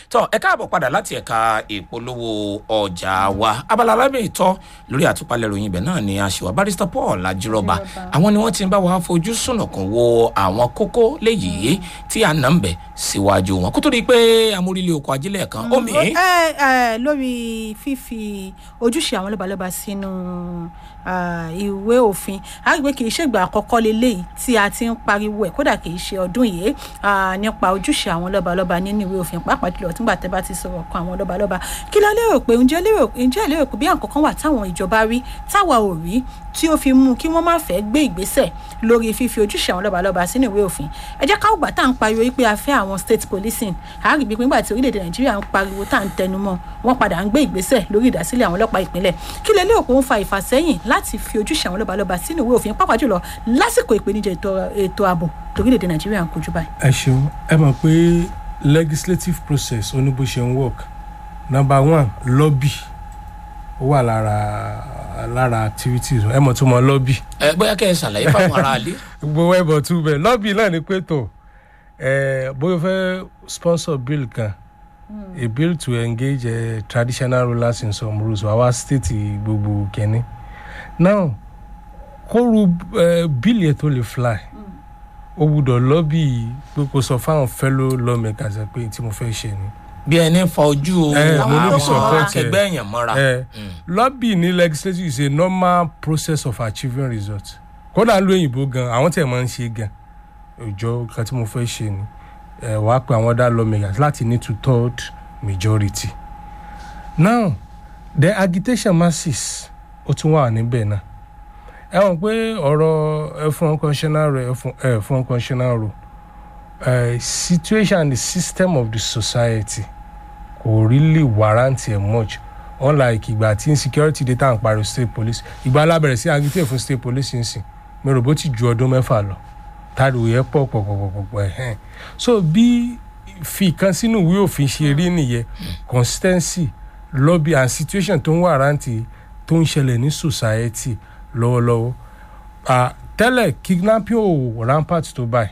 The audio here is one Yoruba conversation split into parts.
tọ ẹ káàbọ̀ padà láti ẹ̀ka ìpolówó ọjà wa abala alábẹ́ ìtọ́ lórí àtúpalẹ̀ ìròyìn ibẹ̀ náà ni aṣèwà barrister paul ajírọ́ba àwọn ni wọ́n ti ń bá wa fojú sùnùkùn wo àwọn kókó léyìí tí a nà ń bẹ̀ síwájú wọn kó tó di pé amórílẹ̀ oko ajílẹ̀ kan omi. ẹ ẹ lórí fífi ojúṣe àwọn lọ́balọ́ba sínú ah, ìwé òfin àgbẹ̀ kì í ṣègbà àkọ́kọ́ lélẹ́yìí tí a ti ń pariwo ẹ̀ kódà kì í ṣe ọdún yìí ah, nípa ojúṣe àwọn lọ́balọ́ba nínú ìwé òfin pàápàá jùlọ nígbà tẹ́ bá ti sọ̀rọ̀ kan àwọn lọ́balọ́ba kí ló lérò pé ǹjẹ́ lérò ǹjẹ́ lérò pé bí àkọ́kọ́ wà táwọn ìjọba rí táwa ò rí tí ó fi mú kí wọ́n má fẹ́ gbé ìgbésẹ̀ lórí fífi ojúṣe àwọn lọ́balọ́ba sínú ìwé òfin ẹ jẹ́ ká ògbà tá à ń pariwo wípé a fẹ́ àwọn state policing àárín gbígbé nígbà tí orílẹ̀-èdè nàìjíríà ń pariwo tá à ń tẹnumọ́ wọ́n padà ń gbé ìgbésẹ̀ lórí ìdásílẹ̀ àwọn ọlọ́pàá ìpínlẹ̀ kí lè lérò pé ó ń fa ìfàsẹ́yìn láti fi ojúṣe àwọn lọ́balọ́ba sínú ìwé òfin pàápàá jùlọ lásìkò ìpèníjà ètò- ètò ààbò lórílẹ̀-èdè nàìjíríà ń kojú báyìí. ẹ ṣeun ẹ mọ̀ pé legislative process ó ní bó ṣe ń work number one lobby ó wà lára lára activities ẹ mọ̀ tó mọ lobby ẹ bóyá kẹ́ ẹ ṣàlàyé fáwọn aráalé. gbogbo ẹbọ tún bẹ lobby náà ni pé tó ẹ bóyá o fẹ́ sponsor bill kan a bill to engage uh, traditional rulers in some rules our state gbogbo kẹ́ni now kóru uh, bill yẹn tó lè fly ó gbúdọ̀ lobby pé kò sọ fáwọn fellow lawmakers ẹ pé tí mo fẹ́ ṣe ni bí ẹni fa ojú Eh, mo níbi àwọn support ẹ. akẹgbẹ́ èèyàn mọ́ra. ẹ lobby ní legislature is a normal process of achieving result kódà ló òyìnbó gan àwọn tẹ̀ máa ń ṣe gan òjò kan tí mo fẹ́ ṣe ni ẹ wàá pe àwọn other lawmakers láti ní two third majority now the agitation masses ó tún wà níbẹ̀ náà ẹ mọ̀ pé ọ̀rọ̀ ẹ̀fọn constitutional rẹ̀ ẹ̀fọn constitutional rule uh, situation and the system of the society kò really warrant ẹ̀ much unlike ìgbà tí insecurity dey tàn pariwo state police ìgbà alábẹ̀rẹ̀ sí agitate fún state police nsìn mi rò bó ti ju ọdún mẹ́fà lọ táriwo yẹn pọ̀ pọ̀ pọ̀ pọ̀ pọ̀ ẹ̀hẹ́n so bí fi kan sínú ìwé òfin ṣe rí nìyẹn consistency lobby and situation tó ń warrant tó ń ṣẹlẹ̀ ní society lọ́wọ́lọ́wọ́ Ah, tẹ́lẹ̀ kidnapping ò rampart tó báyìí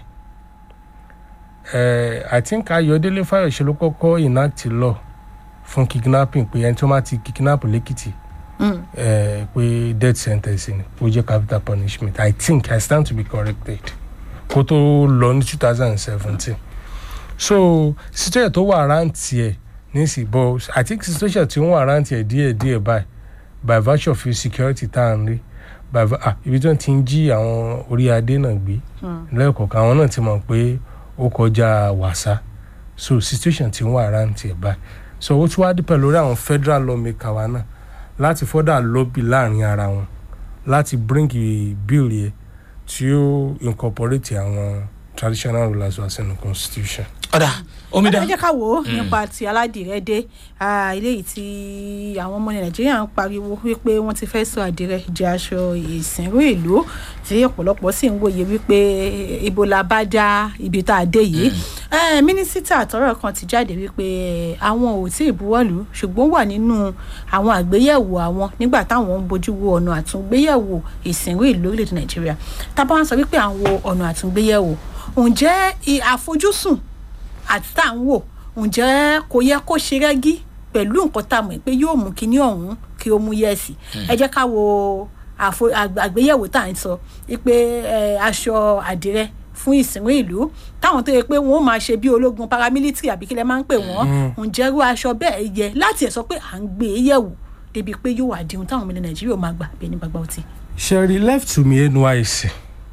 eh, i think ayọ̀délé fáyọ̀ṣe ló kọ́kọ́ enact law fún kidnapping pé ẹni tó máa ti kidnap lẹ́kìtì eh, pé death sentence ni ó jẹ́ capital punishment i think i stand to be corrected kó tó lọ ní two thousand and seventeen so situation tó wà rántí ẹ̀ nísìnyí but i think situation tí ó wà rántí ẹ̀ díẹ̀ díẹ̀ báyìí by virtue of security tá à ń rí by vi- ah, ibi tí wọ́n ti ń jí àwọn orí adé náà gbé lẹ́ẹ̀kọ̀ọ̀kan àwọn náà ti mọ̀ pé ó kọjá wàsá so situation ti ń wà rántí ẹ̀ báyìí so ó tún wá dípẹ̀ lórí àwọn federal lawmaker wa náà láti further lobby láàrin ara wọn láti bring a bill yẹ tí ó incorporate àwọn traditional rulers wa sínú constitution. ọ̀dà omidan ẹ jẹ́ ká wò ó nípa ti aládìrẹ dé ah, eléyìí tí àwọn ọmọ nàìjíríà ń pariwo wípé wọ́n ti fẹ́ sọ àdìrẹ jẹ́ aṣọ ìsìnrú ìlú tí ọ̀pọ̀lọpọ̀ sì ń wòye wípé ibo la bá dá ibi tá a dé yìí Eh, mínísítà àtọ́rọ̀ kan ti jáde wípé àwọn ò tí ì buwọ́lù ṣùgbọ́n wà nínú àwọn àgbéyẹ̀wò àwọn nígbà táwọn ń bójú wo ọ̀nà àtúngbéyẹ̀wò ìsìnrú ìlú orílẹ̀-èdè nàìjíríà tábà wọn sọ wípé à ń wo ọ̀nà àtúngbéyẹ̀wò ǹjẹ́ i- àfojúsùn àti tá à ń wò ǹjẹ́ kò yẹ kó ṣe rẹ́gí pẹ̀lú nǹkan tá a mọ̀ pé yóò mú kinní ọ̀hún kí ó mú yẹ̀sì ẹ jẹ́ ká wo àfo- àgb- àgbéyẹ̀wò tá à ń sọ wípé ẹ, aṣọ àdìrẹ fún ìsìnwó ìlú táwọn tó yẹ pé wọn ó máa ṣe bí ológun paramilitary àbí kí lẹ máa ń pè wọn ǹjẹ́ irú aṣọ bẹ́ẹ̀ yẹ láti ẹ̀ sọ pé à ń gbé e yẹ̀wò débi pé yóò wà di ohun táwọn ọmọ ilẹ̀ nàìjíríà máa gbà bí ẹni gbàgbà ọtí. sherry left to me nysc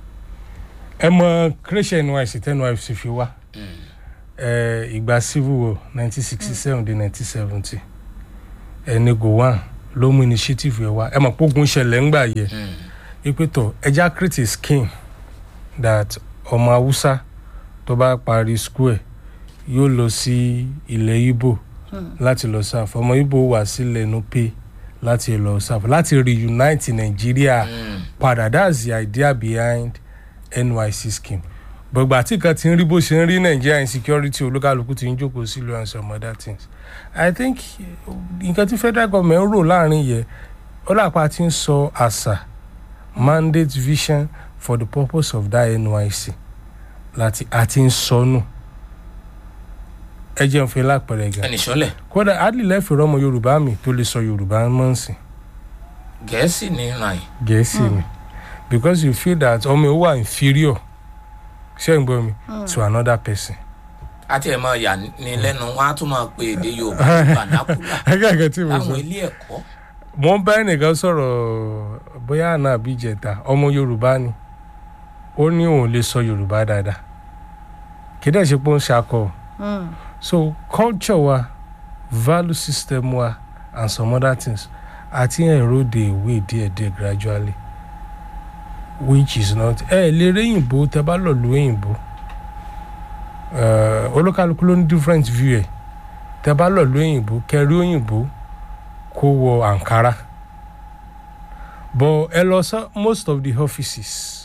ẹ mọ creation nysc tẹ nysc fi wá ẹ ìgbà civil war nineteen sixty seven dé nineteen seventy ẹni gowon ló mú initiative yẹn wá ẹ mọ̀ pógun ṣẹlẹ̀ ńgbà yẹ ipe tọ̀ ẹja create a scheme that ọmọ haúsá tó bá parí school ẹ̀ yóò lọ sí ilẹ̀ ibo láti lọ sáfù ọmọ ibo wà sílẹ̀ nupe láti lọ sáfù láti reunite nàìjíríà padà that's the idea behind nyc scheme gbogbo àti kan ti ń rí bó ṣe ń rí nàìjíríà insecurity olúkálùkù ti ń jókòó sílùú and some other things i think nǹkan tí federal government ń rò láàrin yẹn ó dàpọ̀ àti ń sọ àṣà mandate vision for the purpose of that nyc láti àti ń sọnù ẹ jẹun fún lápẹ̀rẹ̀ gan ẹnì sọ́lẹ̀ kódà adley lẹ́fẹ̀ẹ́ ọmọ yorùbá mi tó lè sọ yorùbá mọ́ǹsìn gẹ̀ẹ́sì ní ràn yìí gẹ̀ẹ́sì mi because you feel that ọmọ ẹ wà inferior ṣé ń gbọ́ mi to another person. àti ẹ̀ máa yà ní lẹ́nu wọn á tún máa pe èdè yorùbá bàdákùlà akẹ́kọ̀ọ́ tí mo sọ láwọn ilé ẹ̀kọ́ mo ń bá ẹnìkan sọ̀rọ̀ bóyá àná àbí ìjẹta ọmọ yorùbá ni ó ní òun lè sọ yorùbá dáadáa kí dẹ̀ ṣe pé ó ń ṣakọ so culture wa value system wa and some other things àti erode away díẹ̀díẹ̀ gradually which is not ẹ lè rí òyìnbó tẹ bá lọ lu òyìnbó Eh, olúkálùkù ló ní different view ẹ tẹ bá lọ lu òyìnbó kẹrí òyìnbó kó wọ ankara but ẹ lọ sọ most of the offices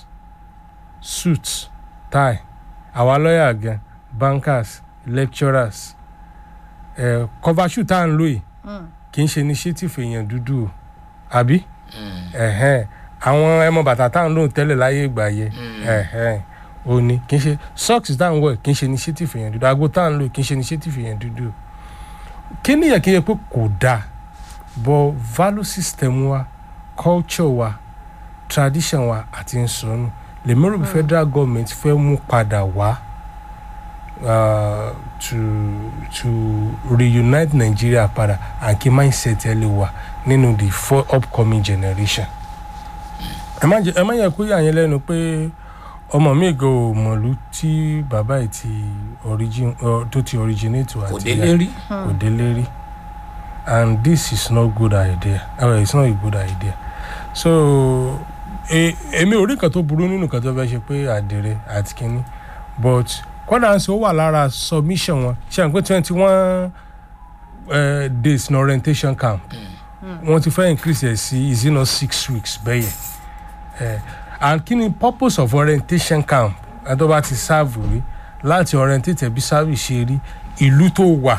suits tie àwa lọ́yà gan bankers lecturers ẹ cover shoot tá à ń lò yìí kì í ṣe initiative èèyàn dúdú o àbí ẹ̀hẹ́n àwọn ẹmọ bàtà tá à ń lò tẹ́lẹ̀ láyé ìgbà yẹ ẹ̀hẹ́n ó ní kì í ṣe socks tá à ń wọ̀ kì í ṣe initiative èèyàn dúdú ago tá à ń lò kì í ṣe initiative èèyàn dúdú kí nìyẹn kí n yẹ pé kò dáa but value system wa culture wa tradition wa àti nsọnù lèmọ́rò bí federal government fẹ́ mú padà wá uh, to to reunite nigeria padà and kí mindset ẹ lè wà nínú the four upcoming generation. ẹ má jẹ ẹ má yẹ kó yà yín lẹ́nu pé ọmọ mi gan ò mọ̀lú tí bàbá yìí ti origin uh, tó ti originate wá kò àti délé rí kò délé rí and this is not good idea uh, it's not a good idea so e- èmi ò rí nǹkan tó burú nínú nǹkan tó fẹ́ ṣe pé àdèrè àti kínní but kọ́dà ń sọ ó wà lára submission wọn ṣe à ń pé twenty one days ní orientation camp wọ́n ti fẹ́ increase ẹ̀ sí is it not six weeks bẹ́yẹn uh, and kí ni purpose of orientation camp ẹ̀ tó bá ti serve rí láti orientate bí service ṣe rí ìlú tó wà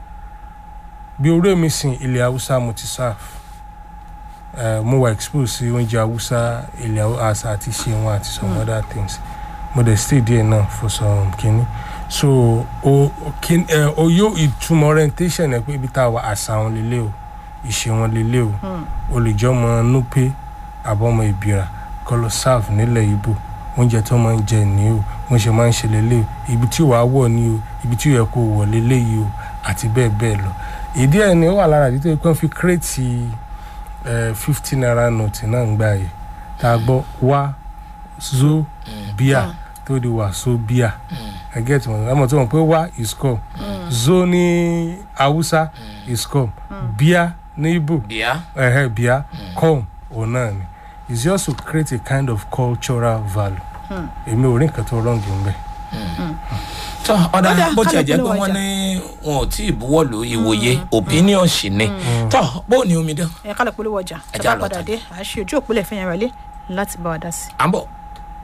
bí orí mi sìn ilẹ̀ haúsá mo ti serve uh, mo wà expose sí oúnjẹ haúsá ilẹ̀ haúsá àti ṣe wọn àti some other things mo dey stay there náà for some kini so o kin ẹ o yóò ìtumọ̀ orientation ẹ pé ibi tá a wà àṣà wọn lélẹ̀ o ìṣe wọn lélẹ̀ o o lè jẹ́ ọmọ nupe àbọ̀mọ ìbíra kọ́ lọ serve nílẹ̀ ibo oúnjẹ tó máa ń jẹ ní o wọ́n ṣe máa ń ṣe lélẹ̀ o ibi tí wàá wọ̀ ní o ibi tí ó yẹ kó wọ̀ lélẹ̀ yìí o àti bẹ́ẹ̀ bẹ́ẹ̀ lọ ìdí ẹ̀ ni ó wà lára àdìtò ìpín fi kírètì fifty naira note náà ń gbà yìí tá a gbọ́ wá zo bíà tó di wà so bíà ẹ get mọ ẹ mọ tó mọ pé wá is come zo ní haúsá is come bíà ní ibo bíá ẹhẹ bíà come òun náà ni it's just to create a kind of cultural value èmi ò rí nǹkan tó wrong ń bẹ. tọ́ ọ̀dà Ọ̀dà, bó tiẹ̀ kálukú jẹ́ ló pé wà wọ́n jà. ní wọn ò tí ì buwọ́lù ìwòye opinion sì ni tọ́ bó ni omi dán ẹ kálọ̀ polówó ọjà Ẹ tá já a lọ bá padà tán. dé à á ṣe ojú òpólẹ̀ fẹ́yàn rẹ̀ lé láti bá wa dá sí i. à ń bọ̀.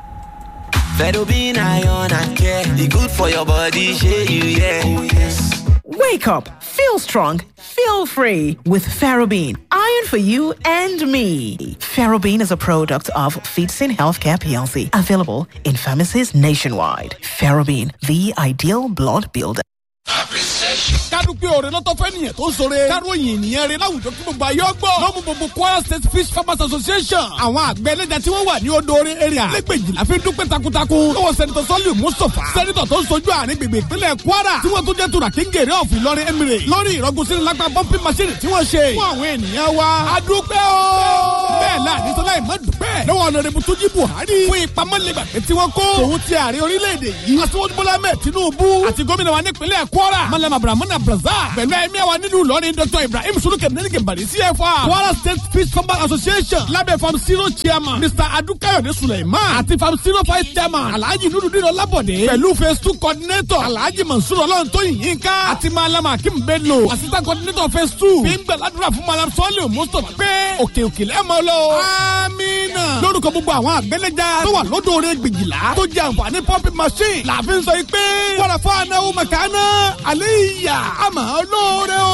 Fedobin iron and care. The good for your body, share you, yeah. Oh, yes. Wake up, feel strong, feel free with Ferrobin. Iron for you and me. Ferrobin is a product of Feetsin Healthcare PLC, available in pharmacies nationwide. Ferrobin, the ideal blood builder. kádùpẹ́ òrè lọ́tọ́ fẹ́ nìyẹn tó ń sọ̀rọ̀ káròyìn ènìyàn rẹ láwùjọ kí gbogbo ayé ọgbọ́ lọ́mú gbogbo kwara state fish farmers association àwọn àgbẹ̀ ẹlẹ́jà tí wọ́n wà ní odò orí area lẹ́gbẹ̀jìlá fi dúpẹ́ takuntakun lọ́wọ́ sẹ́nitọ̀ sọ́lì mustapha sẹ́nitọ̀ tó ń sojú àárín gbègbè ìpínlẹ̀ kwara tí wọ́n tún jẹ́ tura kíngèrè ọ̀fìn ìlọrin emirate lórí ìrọ́gùn sínú lápá pọ́ńpì machine tí wọ́n ṣe fún àwọn ènìyàn wa adúpẹ́ o bẹ́ẹ̀ láàrin sọlá ìmọ̀ dúpẹ́ lọ́wọ́ ọ̀nàrẹ́bù tó jí buhari fún ìpamọ́lẹ́gbàgbé tí wọ́n kó tòun ti ààrẹ orílẹ̀-èdè yìí aṣíwájú bọ́lá mẹ́ẹ̀ tinubu àti gómìnà wa nípínlẹ̀ kwara malama abdulrahman abdulrazak pẹ̀lú ẹ̀mí àwa nílùú ìlọrin dr ibrahim suluke nenike bari cfa kwara state fish farmers association lábẹ́ farm zero chairman mr adukayode suleiman àti farm zero vice chairman alhaji nurudin ọlábọ̀dé pẹ̀lú phase two coordinator alhaji mansur ọlọ́ntóyin yínká àti malama akim bello assistant coordinator phase two fi ń gbàládùra fún malam sọ́ọ̀lì mustapha pé òkè òkè lẹ́mọ̀ lọ. amina. lórúkọ gbogbo àwọn àgbẹ̀lẹ́jà tó wà lódò orí gbèjìlá tó jẹ àǹfààní pumping machine làfin sọ yìí pé wàrà fún anáwó mẹ̀kánná àlẹ́ ìyá àmọ́ olóore o.